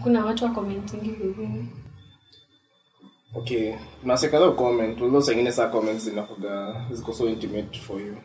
kuna watu wa commentingi hivi okay nasekadha comment although sengine saa comments zinakuga ziko so intimate for you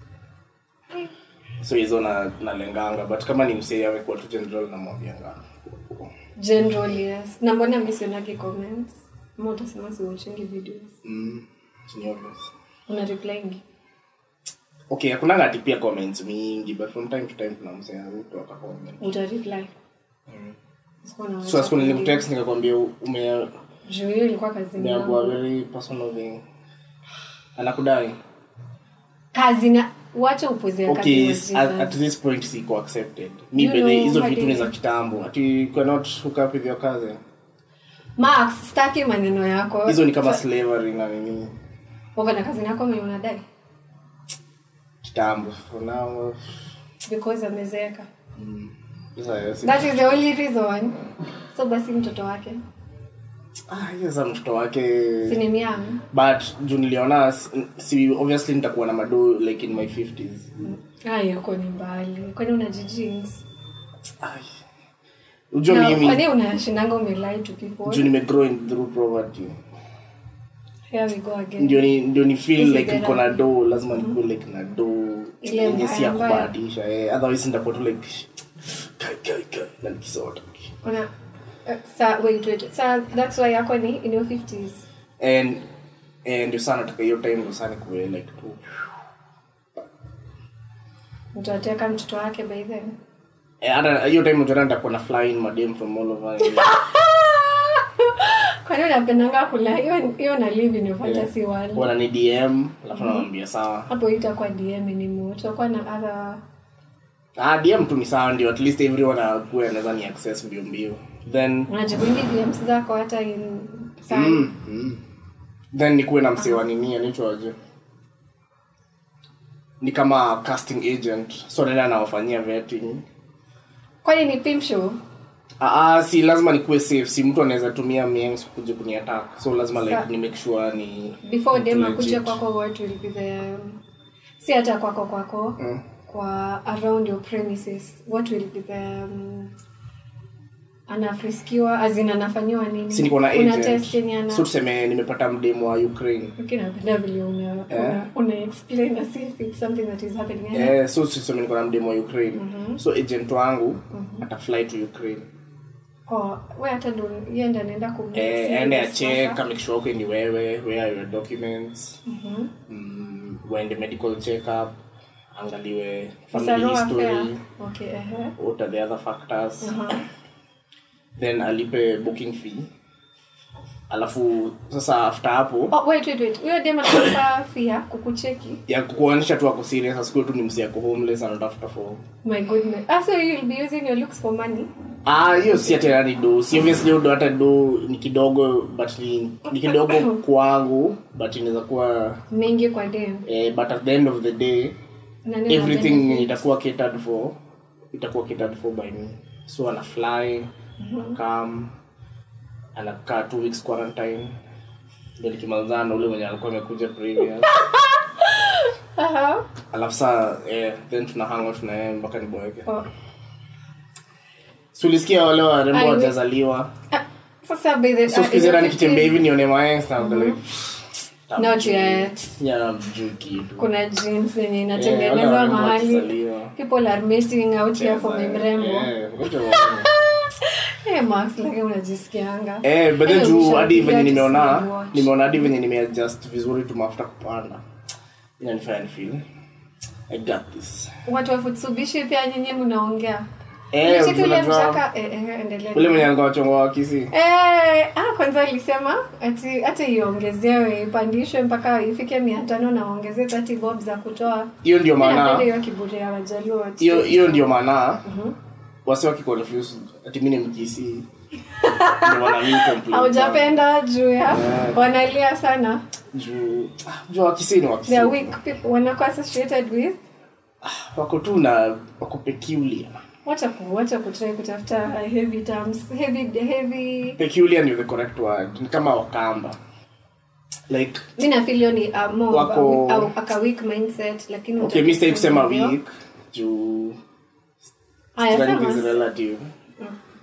so hizo na nalenganga but kama ni msee amekuwa tu general namwambianga general yes na mbona mi sionagi comments ama utasema siwatchingi videos mm, ni obvious. una replyingi okay hakunanga ati pia comments mingi but from time to time kuna msee mtu atacomment uta reply Sikuwa na so siku nilikutext nikakwambia ume juu hiyo ilikuwa kazi umeambua yangu very personal thing anakudai kazi na wacha upozea okay kazi at, at this point siko accepted mi You bedhe know, hizo hadi- vitu ni za kitambo ati you cannot hook up with your cousin max staki maneno yako hizo ni kama slavery na nini wako na kazi yako mwenye unadai kitambo for now because amezeeka sasa yes, that is the only reason so basi mtoto wake ah hiyo za mtoto wake sinimiam but juu niliona s- si obviously nitakuwa na mado like in my 50s ayoko ni mbali kwani unajijins Ai. ujua mimi kwani unashinanga umelai to people juu nimegrow in through poverty here we go again ndio ni ndio ni feel This is like the niko na right. do lazima nikuwe like na do Ile yenye si ya mbaya mbaya. kubahatisha eh otherwise nitakuwa tu like kai kai kai na nikisota una uh, sa wait wait sa that's why yako ni in your 50s and and ndio sana nataka hiyo time ndio sana kuwe like tu mtateka mtoto wake by then Eh, hata hiyo time ndio nitakuwa na flying madem from all over kwani unapendanga kula hiyo hiyo na live in your fantasy world wana ni DM alafu namwambia sawa hapo itakuwa dm anymore tutakuwa na other ah DM tu ni sawa ndio at least everyone akuwe anaweza ni access mbio mbio then unajibingi dms zako hata in saa mm, mm. then nikuwe na msee wa nini anaitwaje ni kama casting agent so nenda anawafanyia vetting kwani ni pimp show Ah, ah, si lazima nikuwe safe si mtu anaweza tumia miengs kuja kuniattack so lazima like Sa- ni make sure ni before mtu dem legit. akuja kwako what will be the si hata kwako kwako Mm. kwa around your premises what will be the um, anafriskiwa azin anafanyiwa nini si niko na una test yenye agent ana so tuseme nimepata mdemu wa ukraine Okay, napenda vile una, una, una explain as if it's something that is happening Eh, so tuseme niko na mdemu wa ukraine so agent wangu atafly to ukraine oh, we hata ndo yeye ndo anaenda kum Eh, ende achek make sure okay ni wewe where are your documents mm, uende medical check up angaliwe family history okay ehe what are the other factors Aha. then alipe booking fee alafu sasa after hapo oh wait wait wait huyo dem analipa fia kukucheki ya kuonyesha tu ako serious asikuwe tu ni msi ako homeless anatafuta for my goodness ah so you'll be using your looks for money ah hiyo si ati ni do si obviously hiyo do hata do ni kidogo but ni, ni kidogo kwangu but inaweza kuwa mingi kwa dem eh, but at the end of the day Nani ana everything benefit? itakuwa catered for itakuwa catered for by me so ana fly come anakaa two weeks quarantine ndio nikimalizana na ule mwenye alikuwa amekuja previous Aha. alafu saa eh, then tuna hang out na yeye mpaka niboeke Oh. si ulisikia wale warembo Ai, we- wajazaliwa Ah, sasa by the so ah, siku hizi in hata your nikitembea 50s, hivi nione maengs na like not yet ya mjui kitu kuna jeans yenye Eh, wale inatengenezwa warembo mahali wakizaliwa. people are meeting out here for my mrembo Eh, ngoja waone. hey max lakini unajisikianga Eh, but then Eh, juu usha- hadi you venye have to nimeona see watch. nimeona hadi venye nimeadjust vizuri tu mafuta kupanda inanifanya nifeel i got this watu wa futsubishi pia nyinyi mnaongea Eh, Unacheki ule unajua- mshaka eh, eh, endelea. ule mwenye alikuwa wachongo wa kisi Eh, ah, kwanza alisema ati hata iongezewe ipandishwe mpaka ifike mia tano na waongezee 30 bob za kutoa hiyo ndio Mi napenda maana hiyo kiburi ya wajaluo watu. hiyo hiyo ndio maana wasi wakiconfuse ati mi ni mkisi ndio maana mi complain sana. haujapenda juu ya Eh. wanalia sana juu ah, juu wakisi ni wakisi they are weak people wanakuwa associated with wako tu na wako peculiar wacha ku wacha kutry kutafuta heavy terms heavy heavy peculiar ndio the correct word ni kama wakamba like mi nafilio ni uh, more of a Wako- weak- au- aka weak mindset lakini okay mi sitaki kusema utakisema weak juu Haya, strength sema. is relative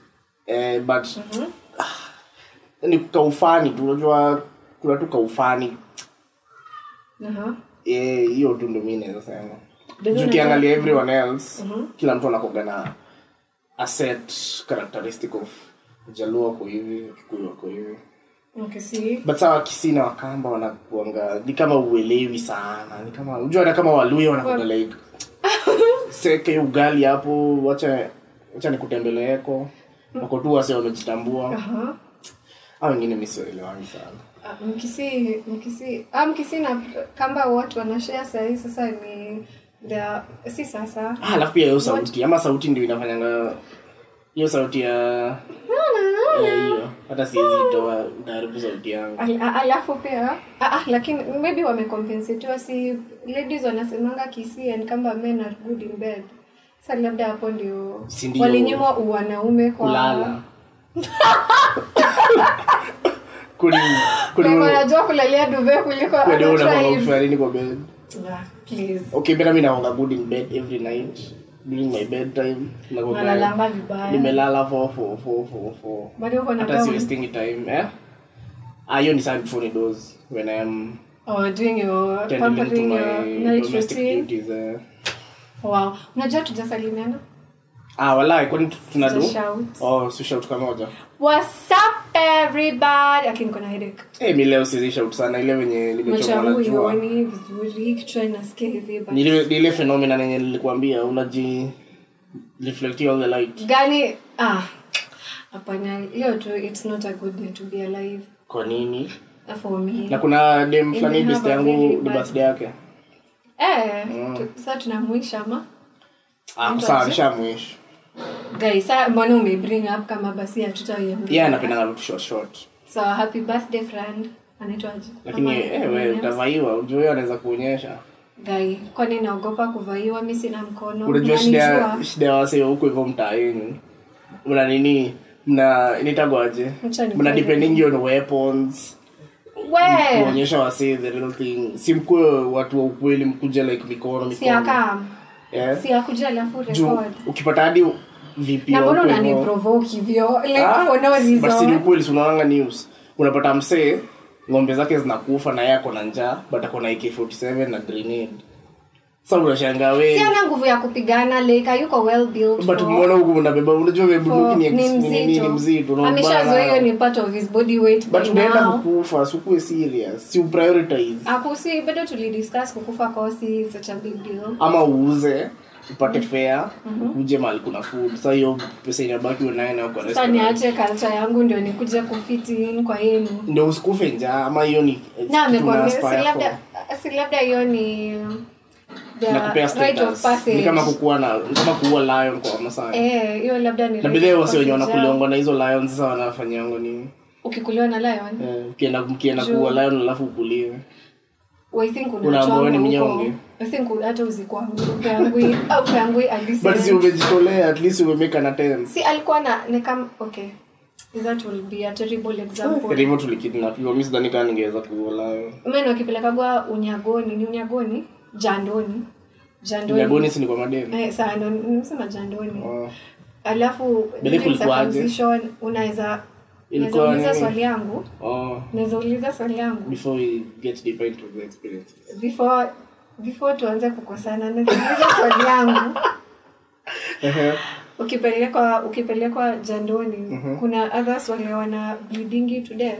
eh, but ah, ni kaufani tu unajua kuna tu kaufani Aha. Eh, hiyo tu ndo mi naweza sema Doesn't Juu it- ukiangalia everyone else kila mtu anakoga na a set characteristic of jaluo ako hivi kikuyu ako hivi Okay, see. but sawa kisii na wakamba wanakuanga ni kama uelewi sana ni kama unajua hata kama waluya wanakuanga like seke ugali hapo wacha wacha nikutembeleeko wako tu wase wamejitambua Aha. au wengine mi siwaelewangi sana Ah, mkisi mkisi ah, mkisi na kamba watu wanashare sahii sasa ni the si sasa Ah, alafu pia hiyo sauti ama sauti ndio inafanyanga hiyo sauti ya Eh, hiyo hata siwezi itoa utaharibu sauti yangu Al- a- alafu pia ah, ah, lakini maybe wamecompensatiwa si ladies wanasemanga kisi and kamba men are good in bed sa labda hapo ndio Si ndio. walinyimwa uwanaume kwa kulala kuni kuni Like, wanajua kulalia duve kuliko kuni ana unapanga drive. kufanya nini kwa bed Ah, please okay bena mi naonga good in bed every night during my bedtime nakuwa nalalanga vibaya nimelala for for for for for bado uko na hata si gown? wasting time eh ah hiyo ni saa before ni doze when i am or doing your tending to pampering your my night domestic routine duties eh. wow unajua tujasalimiana ah walai kwani tu- tunadu Just shout. oh si shout kamoja what's up everybody lakini kuna headache eh mi leo siwezi shout sana ile venye macho nimechomwa yangu na jua ioni vizuri kichwa inasikia hivi but ni ile ni ile phenomena yenye nilikuambia unaji reflect all the light gani ah hapana hiyo tu it's not a good day to be alive kwa nini for me na kuna dem fulani have best a yangu very ni bad- birthday yake eh tu- sasa tunamwisha ma ah Mtu sawa aje? nishamwish guys sa mbona umebring up kama basi hatutaiambia yeye anapendanga vitu short short so happy birthday friend anaitwaje lakini Ama- eh wewe utavaiwa ujue yeye anaweza kuonyesha Guy, kwani naogopa kuvaiwa mi sina mkono unajua shida ya- Unanijua? shida ya wasee wa huko hivyo mtaa yenu mna nini mna initagwaje Acha ni mna kweli. depending on weapons we kuonyesha wasee the real thing si mkuwe watu wa ukweli mkuja like mikono si mikono aka yeah. si akuja alafu juu record ukipata hadi vipi na mbona wako hivyo- unaniprovoke hivyo like Ah, for no but si ni reason ukweli si unaonanga news unapata msee ng'ombe zake zinakufa na yeye ako na njaa but ako na ak47 na grenade sa unashangaa we si ana nguvu ya kupigana like hayuko well built but for- umeona huku unabeba unajua for- bunduki ni, ni ex- ni, ni, ni mzito mzito unaona ameshazoea hiyo bana. ni part of his body weight but by unaenda now. kukufa sikuwe serious si uprioritize akusi bado tulidiscuss kukufa kosi such a big deal ama uuze upate fare uje mahali kuna food sa hiyo pesa inabaki unaye nayo kwa sasa restaurant niache culture yangu ndio nikuje kufit in kwa yenu ndio usikufe njaa ama hiyo ni na kitu amekwambia si una-aspire labda si labda hiyo ni the nakupea right of status passage ni kama kukuwa na ni kama kuua lion kwa Wamasai eh hiyo labda ni na right bidhaa of wasi wenye passage wanakuliongwa na hizo lion sasa wanafanyango nini ukikuliwa na lion Eh, ukienda mkienda kuua lion alafu ukuliwe I think Unaambiwa wewe ni unachongwa huko mnyonge. I think hata uzikwangu upeangui au upeangui but si alisi umejitolea at least umemeka na ten si alikuwa na ni kama okay that will be a terrible example hivyo tulikidnapiwa mi sidhani kaa ningeweza kuua lion meno akipelekagwa unyagoni ni unyagoni jandoni jandoni nyagoni si ni kwa mademu eh, saa ndo nimesema jandoni Oh. alafu Bele during kulikuwaje? circumcision, unaweza Ilikuwa unaweza uliza nini? swali yangu Oh, unaweza uliza swali yangu before we get deeper into the experience before before tuanze kukosana naweza uliza swali yangu ukipelekwa ukipelekwa jandoni kuna others wale wana bleedingi to death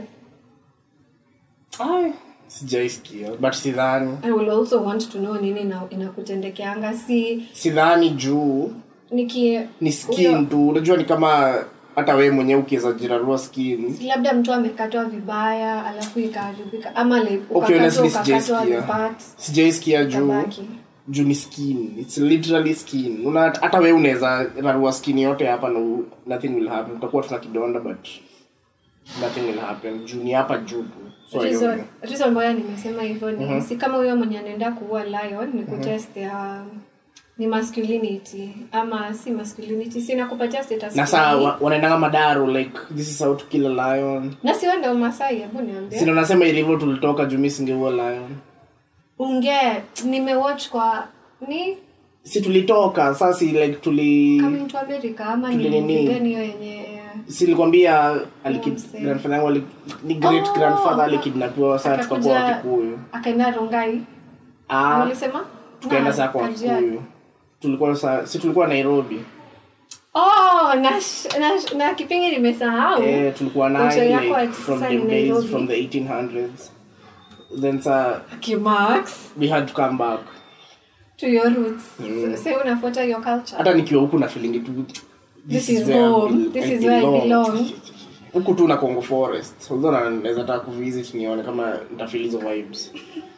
Ai, sijaisikia but sidhani i will also want to know nini ina- inakutendekeanga si sidhani juu niki ni skin tu unajua ni kama hata wewe mwenyewe ukiweza jirarua skin si labda mtu amekatwa vibaya alafu ikaharibika ama like Okay, ukakatwa honestly, ukakatwa sijaisikia. the parts sijaisikia juu kabaki juu ni skin its literally skin una hata wewe unaweza rarua skin yote hapa na u- nothing will happen utakuwa tuna kidonda but nothing will happen juu ni hapa juu tu so reason hiyo- reason ambayo nimesema hivyo ni si kama huyo mwenye anaenda kuua lion ni kutest ya ni masculinity ama si masculinity si nakupatia status na saa fulani. wa- wanaendanga madaro like this is how to kill a lion na si wewe ndio masai hebu niambie sina nasema ilivyo tulitoka juu mi singeua lion unge nimewatch kwa ni si tulitoka sasa si like tuli coming to america ama ni Tuli nini? movie gani hiyo yenye silikwambia aliki- Mse. grandfather yangu ali- ni great grandfather alikidnapiwa saa tukakuwa Akakuja- wakikuyu akaenda rongai Ah, ulisema tukaenda Na, saa kwa Kajiado. wakikuyu tulikuwa sa, si tulikuwa nairobi oh na, sh- na, sh- na kipindi nimesahau eh, tulikuwa Culture naye yako like, ati from sasa the ni days Nairobi. from the 1800s then sa kimax we had to come back to your roots mm. so unafuata your culture hata nikiwa huku na feeling tu This is where I home. bel- This I is where I belong. belong. huku tu na congo forest although na- naweza taka kuvisit nione kama nitafeel hizo vibes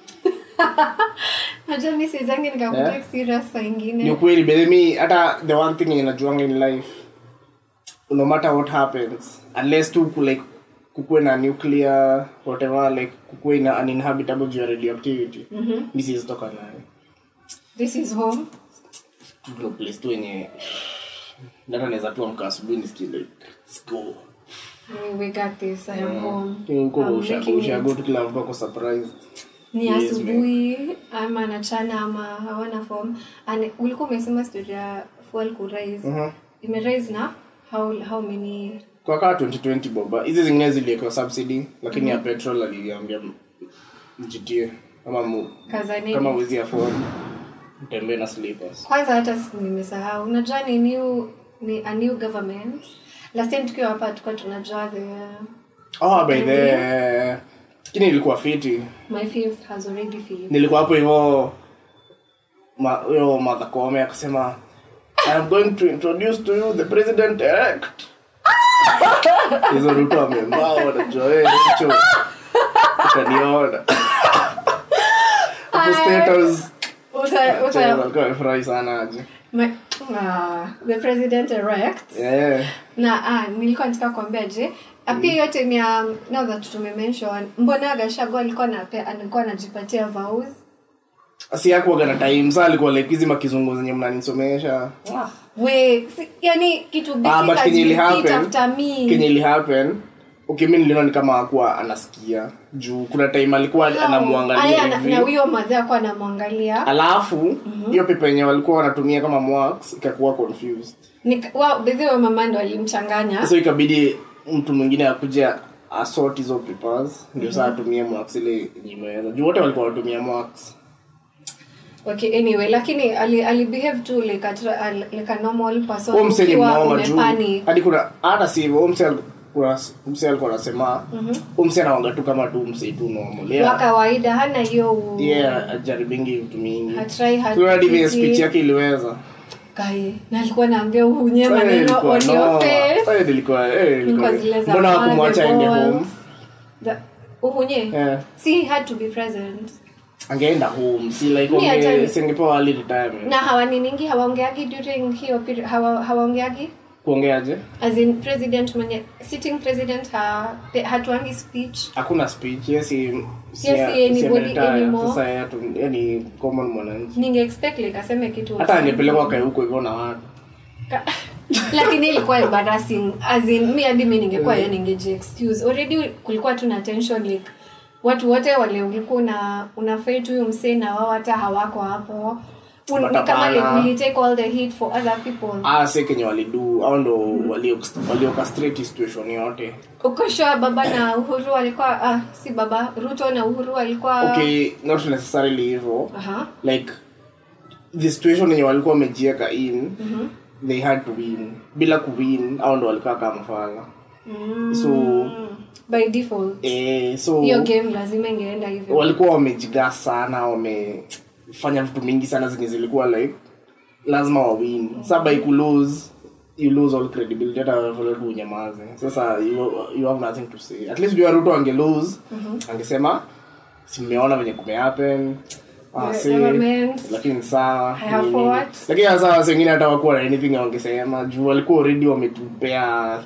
najua mi sizangi nikakuta Eh? serious saa ni ingine ukweli but mi hata the one thing yenye najuanga in life no matter what happens unless tu ku- like kukuwe na nuclear whatever like kukuwe na uninhabitable due ya radioactivity mm-hmm. mi siwezi toka nayo this is home tu ndo place tu yenye hata naweza tu amka asubuhi nisikie like let's go we, we got this i am home huko I'm ushago making it. ushago tu kila mtu ako surprised ni Yes, asubuhi ama nachana ama hawana form and ulikuwa umesema story ya fuel kurise Mhm. imerise na how, how many kwa kaa 2020 boba hizi zingine ziliekwa subsidy lakini ya petrol aliambia m- mjitie ama mu, kazanini kama wezi afford mtembee na slippers kwanza hata si- nimesahau unajua ni new ni a new government last time tukiwa hapa tulikuwa tunajua the oh by the lakini ilikuwa fiti my fifth has already filled nilikuwa hapo hivyo ma- huyo Martha Koome akasema I am going to introduce to you the president elect hizo ruto amembao wanajua eh, hicho utaniona hapo State House, uta, uta, walikuwa wamefurahi sana aje my, uh, the president elect Eh, na ah, nilikuwa nataka kuambia je pia yote ni ya now that tumemention mbona gashago alikuwa na alikuwa anajipatia vows si hakuwaga na time saa alikuwa like hizi makizungu zenye mnanisomesha we si, yani kitu Ah, basic but as kenye you ili repeat happen after me kenye ili happen okay mi niliona ni kama hakuwa anasikia juu kuna time alikuwa How? anamwangalia Aya, na- hivi na huyo madhe akuwa anamwangalia alafu hiyo pepe yenye walikuwa wanatumia kama marks ikakuwa confused Nika- wa bedhi wa mama ndo alimchanganya so ikabidi mtu mwingine akuja asort hizo papers ndio saa atumie marks ile yenye imeweza juu wote walikuwa wanatumia marks okay anyway lakini ali, ali behave tu like a, tra- al- like a normal person huo mse ni ukiwa mnoma juu umepanic. hadi kuna hata si hivyo huo mse al- kuna mse alikuwa anasema huo mse anawanga tu kama tu mse tu normal wa yeah kawaida hana hiyo u- yeah ajaribingi vitu mingi hatry hard so hadi vile physique. speech yake iliweza Kai, na alikuwa naambia uhunye Eh, maneno ilikuwa on your noma. face Eh, ilikuwa eh, ilikuwa Ilikuwa zile za mbona mother, hakumwacha the aende balls. home The- uhunye Eh. si he had to be present angeenda home si like Mi hata- onge singepewa early retirement na hawaniningi hawaongeagi during hiyo period hawa, hawaongeagi kuongeaje as in president mwenye sitting president ha, pe- hatuangi speech hakuna speech yes si si Yes, si anybody ameretire. anymore. sasa yeye tu yani common mwananchi ninge expect like aseme kitu hata angepelekwa kae huko hivyo na watu Ka- lakini ilikuwa embarrassing as in mi hadi mi ningekuwa mm. ningeji excuse already kulikuwa tu na tension like watu wote wale ulikuwa una unafait huyu msee na wao hata hawako hapo Un- But ni kama like hapana. will take all the heat for other people ah se kenye walidu au ndo walio waliocastrate situation yote uko sure baba na uhuru walikuwa ah, si baba ruto na uhuru walikuwa okay not necessarily hivyo Aha. like the situation yenye walikuwa wamejieka in they had to win bila kuwin au ndo walikaa kama fala Mm. so by default eh, so hiyo game lazima ingeenda hivyo walikuwa wamejigaa sana wamefanya vitu mingi sana zenye zilikuwa like lazima wawin sa by kulose you lose all credibility hata vile tu unyamaze sasa you, you have nothing to say at least jua ruto ange lose angesema simeona venye kumehappen Ah, The see, government, lakini sawa I have nini. fought. lakini sasa wase wengine hata wakuwa na anything wangesema juu walikuwa already wametupea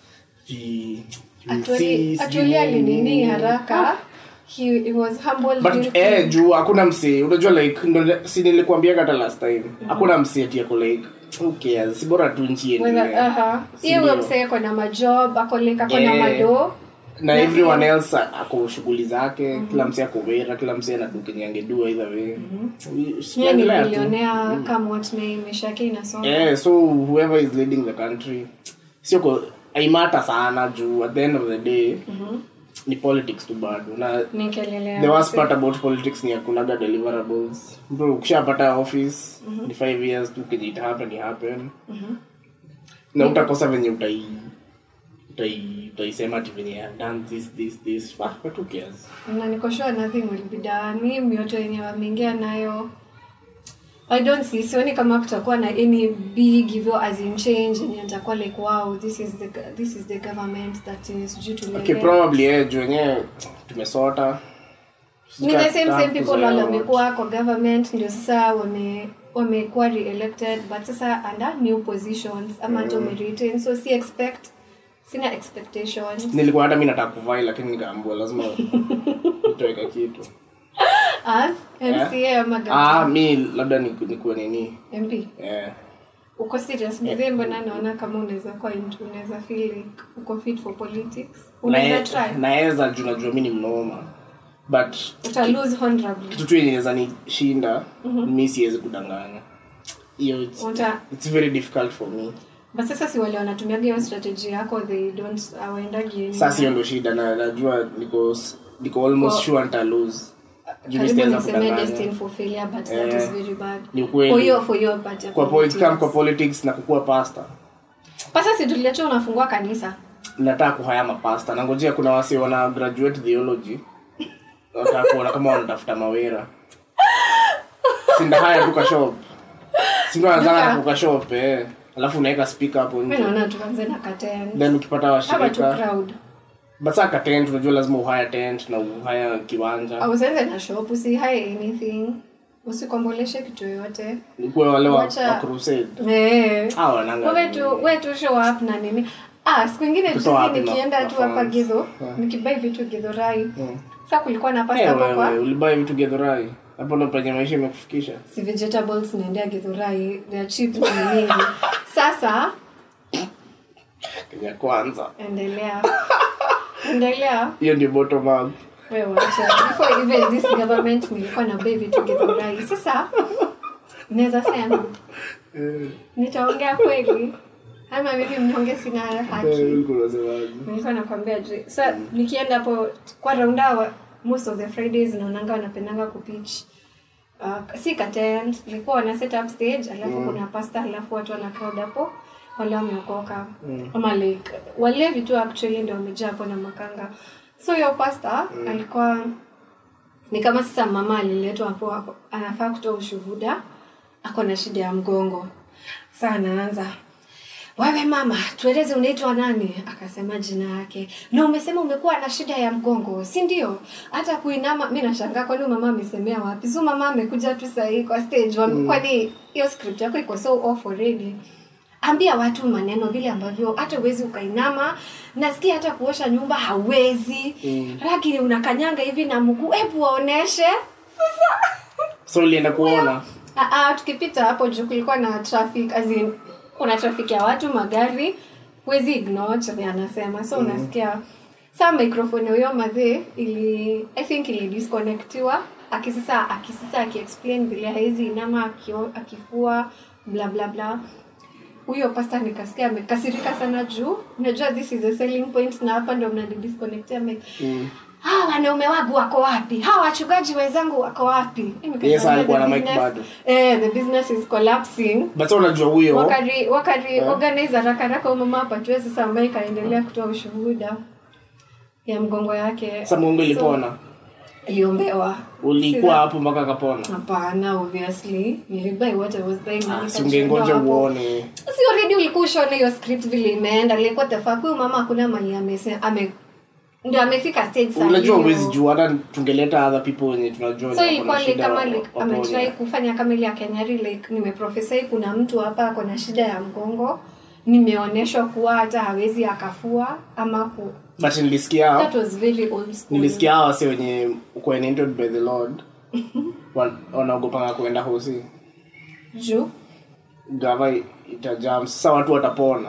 vi- Actually- vi- actually sijui alinini nini. haraka he, he was humble but due to- eh, juu hakuna msee unajua like ndo si nilikuambia hata last time hakuna msee ati ako like who cares si bora tu nchi Whether- iendelee aha. Si Hiyo huyo ndio? msee ako na majob ako like ako na Eh. mado na Na everyone else ako shughuli zake kila msee ako wera kila msee anadu kenye angedua either way yeye ni Tunaendelea tu. bilionea come what may maisha yake inasonga yeah so whoever is leading the country sio ko aimata sana juu at the end of the day ni politics tu bado na ni kelele ya the worst wase. part about politics ni akunaga deliverables mtu ukishapata office ni five years tu kenye ita happen i happen na utakosa venye utai utai utaisema ati venye I've done this this this Ah, but who cares na niko sure nothing will be done hii mioto yenye wameingia nayo i don't see sioni kama kutakuwa na any big hivyo as in change yenye nitakuwa like wow this is the this is the government that is due to okay probably eh juu wenyewe tumesota ni the same same people Kuzoea wale watu. wamekuwa kwa government ndio sasa wame wamekuwa re-elected but sasa under new positions ama hata wameretain so si expect sina expectations nilikuwa hata mi nataka kuvai lakini nikaambua lazima nitoweka kitu as mca ama ah gavana mi labda niku- nikuwe nini mp eh, uko serious mzee mbona naona kama unaweza kuwa into- unaweza feel like uko fit for politics unaweza nae- try naeza juu najua mi ni mnoma but uta lose honorably kitu tu yenye inaweza nishinda mi siwezi kudanganya hiyo it's, uta it's very difficult for me but sasa si wale wanatumiaga hiyo strategy yako they don't hawaendagi sasa hiyo ndo shida na najua niko s- niko almost Kwa- sure nita lose Juu mi karibu sitaweza niseme kudanganya. destined for failure but that Eh, is very bad ni ukweli. for your for your part ya kwa politics. politics, kwa politics na kukuwa pasta pasa si tuliacha unafungua kanisa nataka kuhaya mapasta nangojea kuna wasi wana graduate theology nataka kuona kama wanatafuta mawera sindahaya duka shop sindo anazanga Duka? na kuka shop eh alafu unaweka speaker hapo mi nje naona tuanze na katen then ukipata hapa tu washirika crowd but saa ka tent unajua lazima uhaya tent na uhaya kiwanja au usianze na shop usihae anything usikomboleshe kitu yoyote kuwe wale wa, Wacha- wa crusade Eh. hawa wananga wewe tu wewe tu show up na nini ah siku ingine Tutoa juzi wapi ma- nikienda tu hapa mafans? gidho Yeah. nikibai vitu gidhorai Mm. sasa kulikuwa na pasta Eh, hapo wewe kwa ulibai vitu gedhorai hapo ndo penye maisha imekufikisha si vegetables naendea gidhorai they are cheap na ni mingi sasa kenya kwanza endelea endelea hiyo ndio bottom up wewe wacha before even this government nilikuwa na bei vitu gidhorai sasa naweza sema Eh, nitaongea kweli ama mimi mnyonge sina haki eh, ulikuwa unasemaje? nilikuwa nakwambia je sa nikienda hapo kwa raundawa most of the fridays naonanga wanapendanga kupitch uh, si katent ilikuwa wana set up stage alafu kuna pasta alafu watu wana crowd hapo wale wameokoka ama like wale vitu actually ndio wamejaa hapo na makanga so hiyo pasta alikuwa ni kama sasa mama aliletwa hapo hapo anafaa kutoa ushuhuda ako na shida ya mgongo saa anaanza wewe mama tueleze unaitwa nani akasema jina yake na umesema umekuwa na shida ya mgongo si ndio hata kuinama mi nashangaa kwani mama amesemea wapi so mama amekuja tu sahii kwa stage mm. kwani hiyo script yako iko so off already ambia watu maneno vile ambavyo hata uwezi ukainama nasikia hata kuosha nyumba hauwezi mm. lakini unakanyanga hivi na mguu hebu waoneshe so ulienda kuona Ah, ah, tukipita hapo juu kulikuwa na traffic as in, kuna traffic ya watu magari huwezi ignore chenye anasema so unasikia saa microphone huyo madhe ili i think ili disconnectiwa akisasa akisasa akiexplain vile haizi inama akio, akifua bla bla bla huyo pasta nikasikia amekasirika sana juu unajua this is a selling point na hapa ndo mnadisconnect ame Mm. hawa wanaume wangu wako wapi hawa wachungaji wenzangu wako wapi Yes, alikuwa na The mic business- bado. eh, the business is collapsing but so unajua huyo wakari wakari Eh. organize haraka haraka huyo mama apatiwe sasa ambaye ikaendelea kutoa ushuhuda ya mgongo yake sa mungu ilipona iliombewa ulikuwa hapo mpaka akapona hapana obviously nilibai what I was buying na si nikachukua ungengoja hapo. uone si already ulikuwa ushaona hiyo script vile imeenda like the fuck huyu mama hakuna mali amese ame ndio amefika stage saa unajua hiyo. uwezi juu hata tungeleta other people wenye tunajua so wenye ilikuwa wako na like shida kama wa- like waponye. ametrai kufanya kama ile ya kenyari like nimeprofesai kuna mtu hapa ako na shida ya mgongo nimeonyeshwa kuwa hata hawezi akafua ama ku but nilisikia that was very old school nilisikia hawa wase wenye uko anointed by the lord wan- wanaogopanga kuenda hosi juu gava itajam sasa watu watapona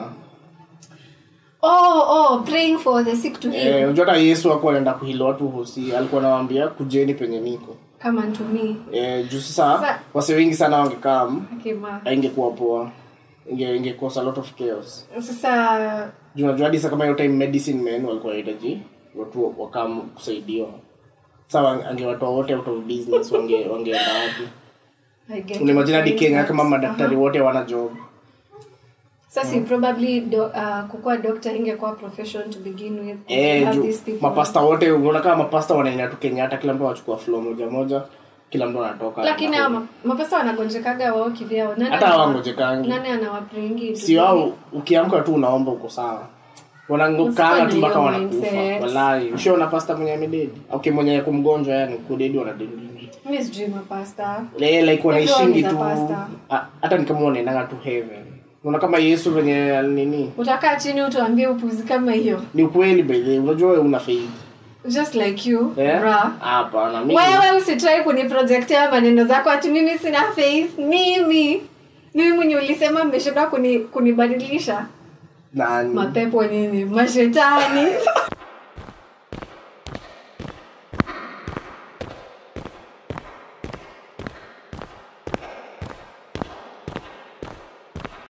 oh oh praying for the sick to heal Eh, unajua hata yesu akuwa anaenda kuhila watu hosi alikuwa anawaambia kujeni penye niko kama ntumi eh, juu sasa Sa- wase wengi sana wangekam akima aingekuwa poa inge inge cause a lot of chaos sasa Juu unajua hadi sasa kama hiyo time medicine men walikuwa wanahitaji watu wakam kusaidiwa sawa angewatoa wote out of business wange wangeenda wapi I get unaimagine hadi it. kenya kama madaktari wote wana job sasa probably do, uh, kukuwa doctor ingekuwa profession to begin with if you eh have juu these people. mapasta wote unaona kama mapasta wanaenda tu kenya hata kila mtu anachukua flow moja moja kila mtu anatoka lakini hao ma- mapesa wanagonjekaga wao kivyao Nani hata anawa- hawangojekangi nani anawapringi si wao ukiamka tu unaomba uko sawa wanangokana tu mpaka Usifanye wanakufa hiyo mindset. walai ushaona pasta mwenye amededi okay mwenye kumgonjwa yani kudedi wanadedi mi sijui mapasta Eh, like wanaishingi Everyone is tu a pastor. Ah, hata ni kama wanaendanga tu heaven unaona kama yesu venye nini utakaa chini utuambie upuzi kama hiyo ni ukweli by the way. unajua wewe una faith just like you Eh? bra hapana mimi wewe usitrai kuniprojektea maneno zako ati mimi sina faith mimi mimi mwenye ulisema mmeshindwa kuni, kunibadilisha nani mapepo nini mashetani